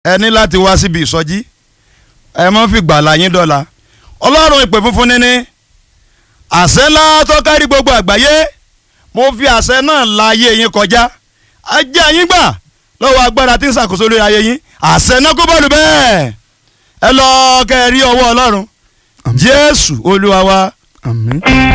ẹ ní láti wá síbi ìsọjí ẹ mọ́ fi gbàlà yín dọ́là ọlọ́run ìpè funfun níní àṣẹ ńlá tó kárí gbogbo àgbáyé mo fi àṣẹ náà la ayé yín kọjá ajé yín gbà lọ́wọ́ agbára tí ń ṣàkóso lórí ayé yín àṣẹ náà kó bọ́ọ̀lù bẹ́ẹ̀ ẹ lọ kẹ́ ẹ rí ọwọ́ ọlọ́run jésù olúwa wa. àmín.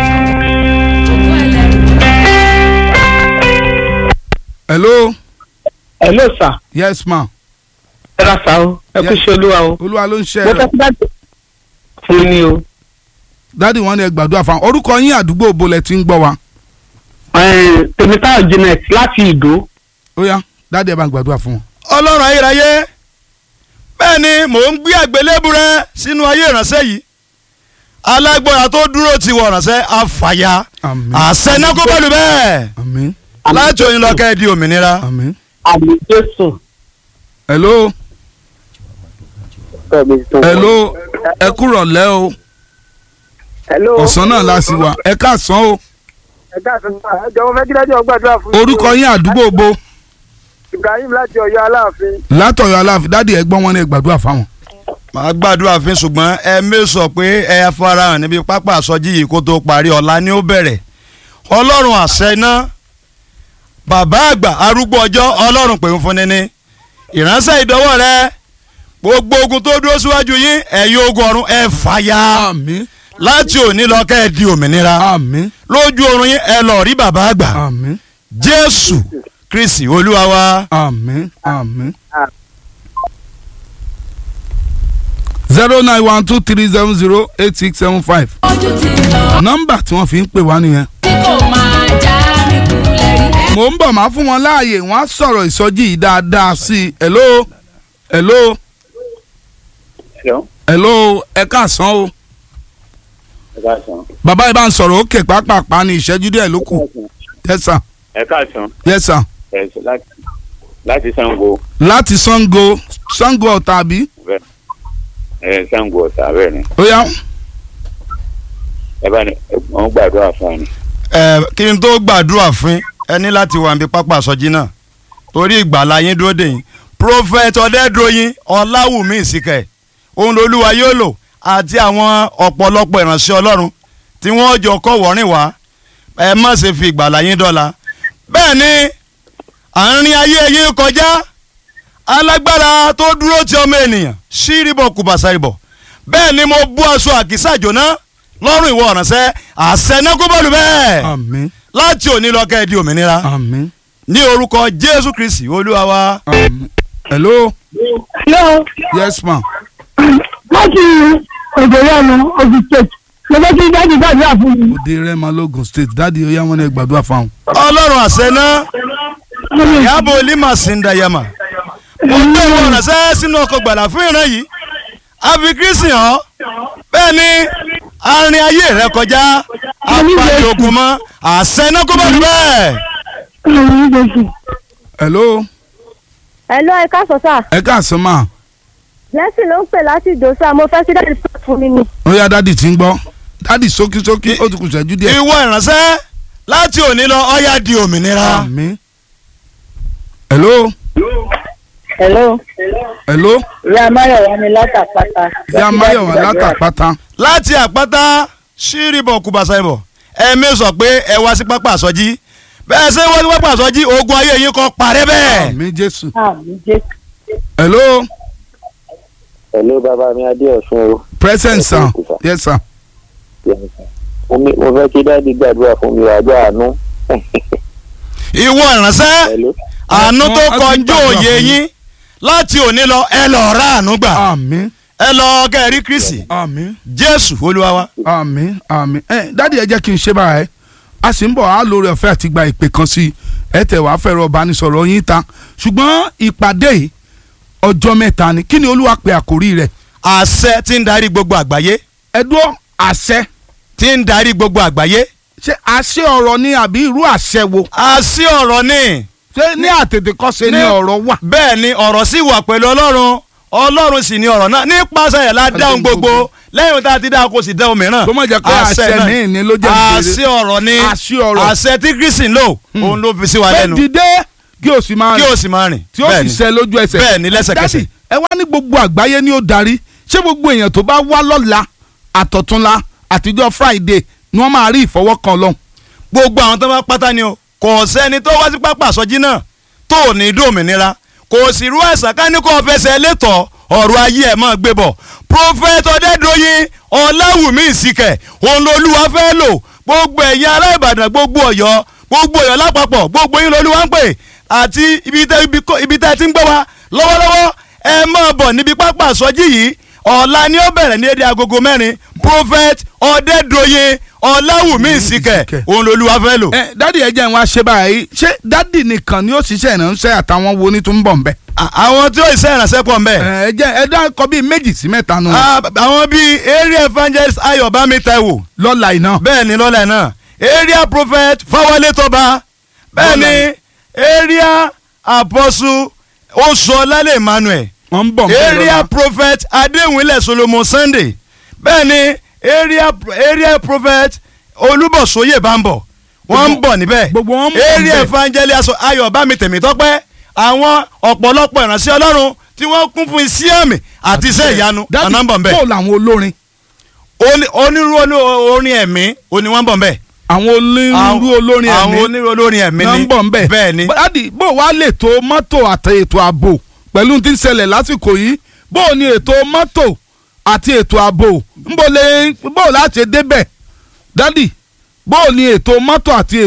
hello hello sir yes ma ẹ ra sa o ẹ kú iṣẹ́ olúwa o olúwa ló ń ṣe mo ẹ̀rọ fẹ́ kí dájú fún mi o dádì wọn ni ẹ gbàdúrà fún wa orúkọ yín àdúgbò bolẹ̀ tí ń gbọ́ wa Eh, tèmítáyọ̀ janet láti ìdó ó yá dádì ẹ bá ń gbàdúrà fún wọn. ọlọ́run ayérayé bẹ́ẹ̀ ni mò ń gbé àgbélébù rẹ sínú ayé ìránṣẹ́ yìí alágbára tó dúró ti wọ ìránṣẹ́ àfàyà àmín àṣẹ náà kó bọ́ọ̀lù bẹ́ẹ̀ àmín láti òyìn lọ kẹ́ ẹ di òmìnira. àmín. àmì jésù. hello hello ẹ kúrọ̀ lẹ́ o hello. ọ̀sán náà la sì wà ẹ káàsán o ẹ káàsán náà ẹ jọ̀wọ́ fẹ́ kí dájú ọgbàdúrà fún mi. orúkọ yín àdúgbò bo ibrahim láti ọ̀yọ́ aláàfin. látọ̀yọ̀ aláàfin dádì ẹ gbọ́ wọn ni ẹ gbàdúrà fáwọn. màá gbàdúrà fún ṣùgbọ́n ẹ mẹ́sọ̀ pé ẹ farahàn níbi pápá àsọjí yìí kó tó parí ọ̀la ni ó bẹ̀rẹ̀ ọlọ́run àṣẹ iná bàbá àgbà arúgbó ọjọ́ ọlọ́run pè ń fún níní ìránṣẹ́ ìdánwò rẹ gbogbo ogun tó dúró síwájú yín ẹ̀yin ogun ọ̀run ẹ fàyà àmín láti òní lọ kẹ́ ẹ di òmìnira àmín lójú oorun yín ẹ lọ rí bàbá àgbà àmín jésù kristi olúwa wa. àmín àmín. zero nine one two three seven zero eight six seven five ojú ti lọ nọ́mbà tí wọ́n fi ń pè wá nìyẹn. tí kò máa já mi kulẹ̀ rí. mò ń bọ̀ máa fún wọn láàyè wọ́n á sọ̀rọ̀ ìsọjí yìí dáadáa sí i hello hello Hello. hello ẹ káàsán o ẹ káàsán. bàbá yìí bá ń sọ̀rọ̀ òkè pápápá ní ìṣẹ́jú díẹ̀ ló kù yes sir ẹ káàsán. yes sir ẹ sọ láti láti Ṣàngó láti Sango Sango Ọ̀tà àbí bẹ́ẹ̀ ẹ Ṣàngó Ọ̀tà bẹ́ẹ̀ ni ó yá ẹ bá ní wọn gbàdúrà fún ẹ ni. ẹ kí n tó gbàdúrà fún ẹ ní láti wà níbi pápá àsọjí náà torí ìgbàlá yín dúró dè yín prophet ọ̀dẹ́dọ̀yìn ọ̀làwùmí ìsìkẹ̀ òun lolúwa yóò lò àti àwọn ọ̀pọ̀lọpọ̀ ìránṣẹ́ ọlọ́run tí wọ́n jọ kọ́ wọ́rìn wá ẹ má ṣe fi ìgbàlá yín dọ́là bẹ́ẹ̀ ni àárín ayé yín kọjá alágbára tó dúró ti ọmọ ènìyàn ṣírìbọ̀ kùbàṣàrìbọ̀ bẹ́ẹ̀ ni mo bú aṣọ àkísà jóná lọ́rùn ìwọ ọ̀ránṣẹ́ àṣẹ náà kó bọ́ọ̀lù bẹ́ẹ̀ àmín láti òní lọ kẹ́ ẹ di òmìnira àmín ní orúkọ jésù kristi olúwa wa. àmín hello hello yes ma láti ògbóyàmù ogun state mo fẹ́ kí dájú gbàdúrà fún mi. òde rẹ́mọ lógun state dáàdi ó yá wọn ni ẹ gbàdúrà fáwọn. ọlọ́run àṣẹ náà ìyábọ̀ olímọ̀ síndayama mo gbé ìwọ ọ̀ránṣẹ́ sínú ọkọ̀ gbàlà fún ìran yìí àfi kristi hàn bẹ́ẹ̀ ni àárín ayé rẹ kọjá apàdé ogun mọ́ àṣẹ náà kó bọ́ọ̀lù bẹ́ẹ̀. hello Hello, ẹ káàsán sà. ẹ káàsán ma Blessing ló ń pè láti ìdòsá mo fẹ́ kí dáàdì sọ fún mi ni. ó yá dáàdi tí ń gbọ́ dáàdi sókísókí ó ti kù sẹ́jú díẹ̀. ìwọ ìránṣẹ́ láti òní lọ ọ̀yá di òmìnira. àmín hello hello hello ìyá máyọ̀wá ni látàpátá. ìyá máyọ̀wá látàpátá láti àpáta ṣírìbọ̀ kùbàṣàìbọ̀ ẹ̀mí sọ pé ẹ wá sí pápá àsọjí bẹ́ẹ̀ ṣe wá sí pápá àsọjí ogun ayé yín kọ́ parẹ́ bẹ́ẹ̀. àmín jésù àmì jésù. hello Hello bàbá mi Adéọ̀sùn o. present sir yes sir mo mi- mo fẹ́ kí dáàdi gbàdúrà fún mi àjọ àánú. ìwọ ìránṣẹ́ Hello. àánú tó Wọ́n á ti kọjú gbàdúrà òye fún yín láti òní lọ ẹ lọ ra àánú gbà àmín ẹ lọ kẹrí kristi àmín jésù olúwa wa. àmín àmín ẹ dáàdi ẹ jẹ́ kí n ṣe báyìí a sì ń bọ̀ á lórí ọ̀fẹ́ àti gba ìpè kan sí i ẹ tẹ̀ wá fẹ́ràn ọ̀bánisọ̀rọ̀ yín ta ṣùgbọ́n ìpàdé yìí ọjọ́ mẹ́ta ni kí ni olúwa pe àkórí rẹ̀ àṣẹ tí ń darí gbogbo àgbáyé ẹ dúró àṣẹ tí ń darí gbogbo àgbáyé ṣé àṣẹ ọ̀rọ̀ ni àbí irú àṣẹ wo àṣì ọ̀rọ̀ ni ṣé ní àtètèkọ́ṣe ni Ní- ọ̀rọ̀ wà bẹ́ẹ̀ ni ọ̀rọ̀ sì wà pẹ̀lú ọlọ́run ọlọ́run sì ni ọ̀rọ̀ náà nípasẹ̀ ẹ̀ la dáhùn gbogbo lẹ́yìn tá a ti dáhùn kó sì dáhùn mìíràn Kó má jẹ́ pé àṣẹ náà- míì ni ló jẹ́ ìbéèrè. àṣẹ ọ̀rọ̀ ni Àṣẹ ọ̀rọ̀. àṣẹ tí kristi ń lò òun ló fi sí wa pé lẹ́nu dìde kí o sì máa kí rìn o sì máa rìn tí ó bẹ́ẹ̀ sì ni. ṣẹ lójú ẹsẹ̀ bẹ́ẹ̀ ni lẹ́sẹ̀kẹsẹ̀. Dádì, ẹ gbogbo àgbáyé ni ó darí ṣé gbogbo èèyàn tó bá wá lọ́la àtọ̀túnla àtijọ́ friday ni wọ́n máa rí ìfọwọ́kan ọlọ́run gbogbo àwọn tó bá pátá ni o kò sẹ́ni tó wá sí pápá àsọjí náà tó ò ní dòmìnira kò sì rú ẹ̀sán ká ní kó o fẹsẹ̀ létọ̀ ọ̀rọ̀ ayé ẹ̀ mọ́ gbé bọ̀ prophet ọ̀dẹ́dọ̀yìn ọ̀làwùmí ìsìkẹ̀ òun lolúwa fẹ́ lò gbogbo ẹ̀yin ará ìbàdàn gbogbo ọ̀yọ́ gbogbo ọ̀yọ́ lápapọ̀ gbogbo yín lolúwa ń pè àti ibi tẹ́ ibi kó- ibi tẹ́ ti ń gbé wa lọ́wọ́lọ́wọ́ ẹ máa bọ̀ níbi pápá àsọjí yìí ọ̀la ni ó bẹ̀rẹ̀ ní èdè agogo mẹ́rin prophet ọ̀dẹ́dọ̀yìn ọ̀làwùmí ìsìkẹ̀ Ìsìkẹ̀. òun lolúwa fẹ́ lò. ẹ dádì ẹ jẹ́ n wá ṣe báyìí ṣé dádì nìkan ni ó ṣiṣẹ́ ìránṣẹ́ àtàwọn wo ni tó ń bọ̀ ń bẹ̀. À- àwọn tí ó ṣe ìrànṣẹ́ pọ̀ mbẹ́. ẹ jẹ́ ẹ dákọ bíi méjì sí mẹ́ta nù Ah, àwọn bíi area evangelist ayọ̀ bámi taiwo lọ́la iná. bẹ́ẹ̀ ni lọ́lẹ̀ náà area prophet fáwọlé tọba bẹ́ẹ̀ ni area apostle oṣuọlálẹ̀ emmanuel wọ́n ń bọ̀ ń bẹ̀ area lọ́la. prophet adéwìnlẹ̀ solomon sunday bẹ́ẹ̀ ni area area prophet olúbọ̀sóyè bámbọ̀ wọ́n ń Gbogbo- bọ̀ níbẹ̀ gbogbo wọn ń bọ̀ area níbẹ̀. evangelist ayọ̀ bámi tèmítọ́pẹ́ àwọn ọ̀pọ̀lọpọ̀ ìránṣẹ́ ọlọ́run tí wọ́n kún fún iṣẹ́ àmì àti iṣẹ́ ìyanu dádì ọ̀nà ń bọ̀ nbẹ̀ bó làwọn olórin Oni- onírúurú oní- orin ẹ̀mí oní wọ́n ń bọ̀ nbẹ̀ àwọn onírúurú olórin àwọn ẹ̀mí onírúurú olórin ẹ̀mí náà ni ń bọ̀ ń bẹ̀. bẹ́ẹ̀ ni dádì bó wàá lè tó mọ́tò àti ètò ààbò pẹ̀lú tí ń ṣẹlẹ̀ lásìkò yìí bó o ní ètò mọ́tò àti ètò ààbò ń bò lè bó o láti débẹ̀ dádì bó o ní ètò mọ́tò àti